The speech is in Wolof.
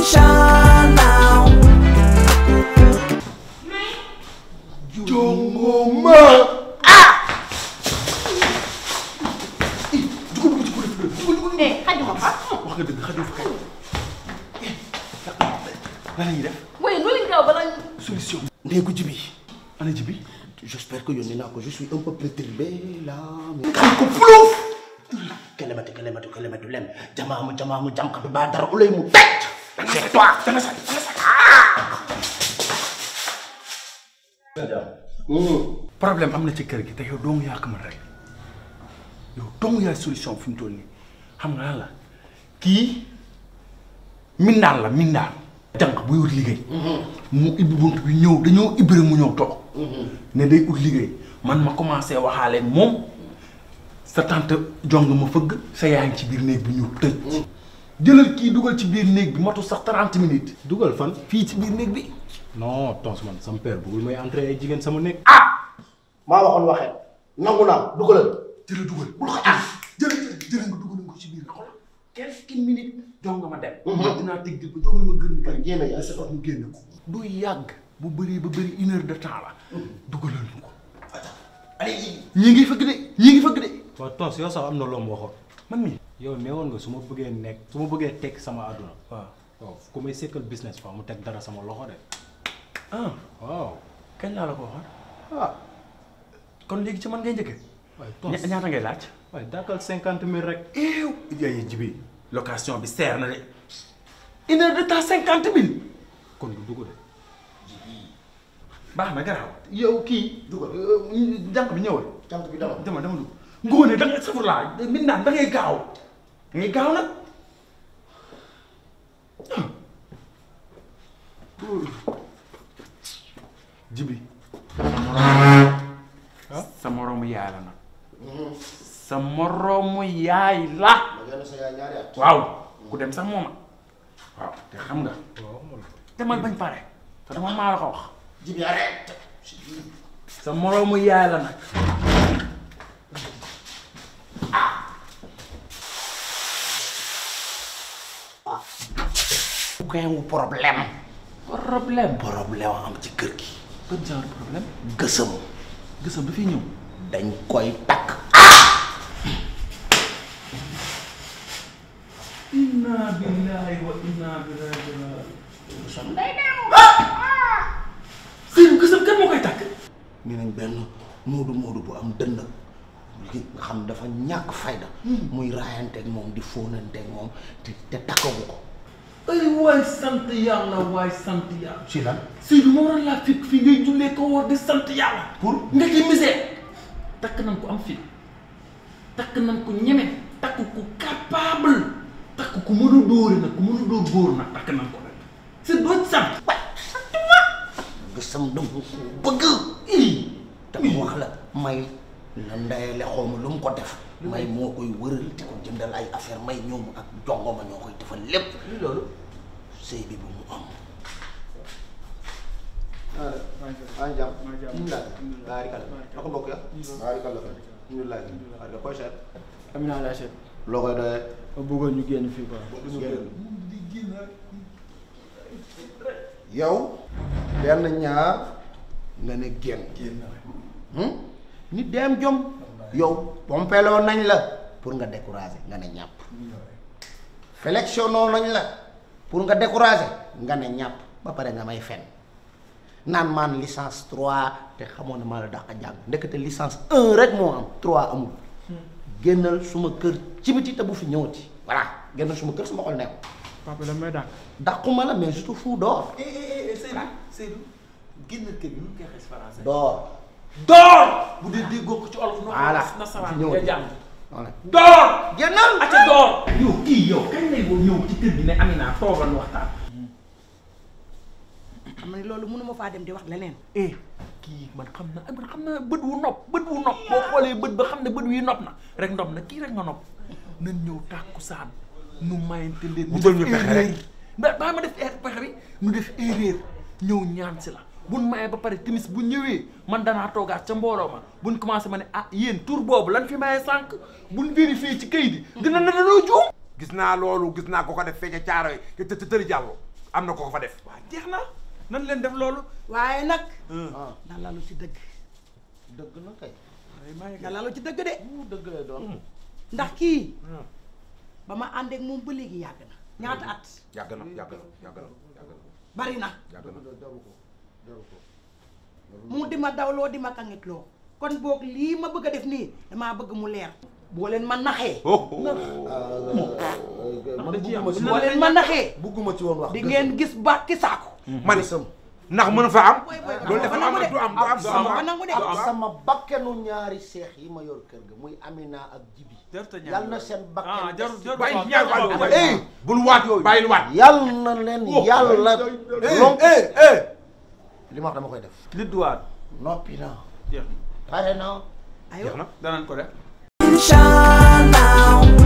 attention now. jongoma eh xajuma fa. wax nga dëgg xajul fa kay lan la ñuy def waaye nu leen gaaw bala ñu. solution ndey ko jibi ana ji bi j'espère que yónnee naa ko je suis un peu perturbé là mais kan ko plouf kelematu kelematu kelematu lem jamaamu jamaamu jamkatu ba dara ulay mu teg c'est toi danga sa danga sa problème am na ci kër gi te yow dong yaa ko mën rek yow dong yaay solution fi mu toll nii xam nga lan la kii mindaan la mindaan jànq buy wut liggéey mu ibbi bunt bi ñëw dañoo ibbi rek mu ñëw toog ne day ut liggéey man ma commencé waxaale moom sa tante jong ma fëgg sa yaa ngi ci biir néeg bi ñu tëj jëlal kii dugal ci biir néeg bi matu sax 30 minutes dugal fan fii ci biir néeg bi non tons man sama père bëggul may entrer ay jigéen sama nekk maa waxoon waxee nangu naa dugalal jëla dugal bul ko am jëla jëla jëla nga dugal ko ci biir xool quelques minutes jong nga ma dem dinaa tëj di ba jong ma gën kër génn yaa sa mu génn ko du yàgg bu bëri ba bëri une heure de temps la dugalal ñu ko allez ñii ngi fëgg de ñii ngi fëgg de waaw tons yow sax am na loo ma waxoon man mi yow neewoon nga su ma bëggee nekk su ma bëggee teg sama àdduna waaw waaw ku may sekkal business fa mu teg dara sama loxo de ah waaw kañ laa la ko waxoon ah kon léegi ci man ngay njëkke waaye tons ña- ñaata ngay laaj waaye dàkkal cinquante mille rek eew yaay jibi location bi seer na de une heure de temps cinquante mille kon du dugg de baax na garaaw yow kii dugal jànq bi ñëwal jant bi dama dama dama dugg ngóone da ngay safur laa min naan da ngay gaaw da ngay gaaw nag jibi sa moroomu yaay la nag sa moroomu yaay la ma gën a sa yaay ñaari at waaw ku dem sax mooma waaw te xam nga waaw man demal bañ pare te dama maa la ko wax jibi arrête sa moroomu yaay la nag koy wu problème problème problème am ci kër gi ban genre problème gësëm gësam dafay ñëw dañ koy takk inna billahi wa inna ilayhi raji'un sëñ gësam kan moo koy takk nee nañ benn moodu moodu bu am dënn li nga xam dafa ñàkk fayda muy raayanteeg moom di fóonanteeg moom te te takkagu ko ay waay sant yàlla waay sant yàlla ci lan Seydou moo waroon laa fekk fii ngay jullee ko woor di sant yàlla pour nga ci misère takk nañ ko am fit takk nañ ko ñeme takk ko capable takk ko mën a dóore nag ku mën a dóor góor nag takk nañ ko nag c'est doo ci sant gësam dama ko bëgg dama wax la may la ndeyale xaw ma lu mu ko def may moo koy wëral di ko jëndal ay affaire may ñoom ak jongoma ñoo koy defal lépp li loolu sëy bi bu mu am maa ngi jàmm alhamdulilah baarikalla na ko mbokk ya baarikalla fa alhamdulilah barika koy seet Amina laa seet loo koy doyee ma bëggoon ñu génn fii quoi. yow benn ñaar nga ne génn Hmm? nit day am jom yow pompeloo nañ la pour nga décourager nga ne ñàpp sélectionnoo nañ la pour nga décourager nga ne ñàpp ba pare nga may fen naan maan licence 3 te xamoon na maa la dàq jàng ndekete licence 1 rek moo am 3 amul génnal suma kër ci biti te bu fi ñëwati voilà génnal suma kër suma xol nekk papa la may dàq. dàquma la mais je te fous dehors Seydou Seydou génn kër gi nu koy xees français dehors door bu dee déggoo ko ci olof no Voilà. nasaraan Fi ñëw nga di. jàng voilà door génnal aca door yow kii yow kañ lay boo ñëw ci kër gi ne Amina toogal nu waxtaan xam nga loolu mënuma faa dem di wax leneen eh kii man xam na man xam na bët wu nopp bët wu nopp boo xoolee bët ba xam ne bët wi nopp na rek nopp na kii rek nga nopp nan ñëw tàkku saan nu mayante leen Wutal ñu pexe rek. ba baa ma def er pexe bi nu def erreur ñëw ñaan si la buñ mayee ba pare timis bu ñëwee man danaa toogaat ca mbooloo ma buñ commencé ma ne ah yéen tur boobu lan fi maye sànq buñ vérifié ci kayit yi dina na danoo juum gis naa loolu gis naa ko ko def fee ca caaro yi te te tëri jàllo am na ko ko fa def waaw jeex na nan leen def loolu waaye nag ah na lalu ci dëgg dëgg na kay na lalu ci dëgg de mu dëgg lay doon ndax kii ba ma àndeek moom ba léegi yàgg na ñaata at yàgg na yàgg na yàgg na yàgg na bari na yàgg na jaru ko jaru ko mu di ma dawloo di ma kangitloo kon boog lii ma bëgg a def nii damaa bëgg mu leer boo leen ma naxee man bugguma ci boo leen ma naxee bugguma ci woon wax di ngeen gis bàkki saako man ndax mën fa am boy boy loolu dafa am du am du am du sama am ko nangu de ak sama bakkenu ñaari seex yi ma yor kër ga muy Amina ak Jibi jarta ñaan yal na seen ah bakken jarul jarul bàyyi waaw, ñaar jarul waat waaw. Eh, bul waat bàyyil waat yal na leen yàlla lonk eh eh li ma wax dama koy def li duwaat noppi na jeex na pare na ayo jeex na danañ ko def Shine now.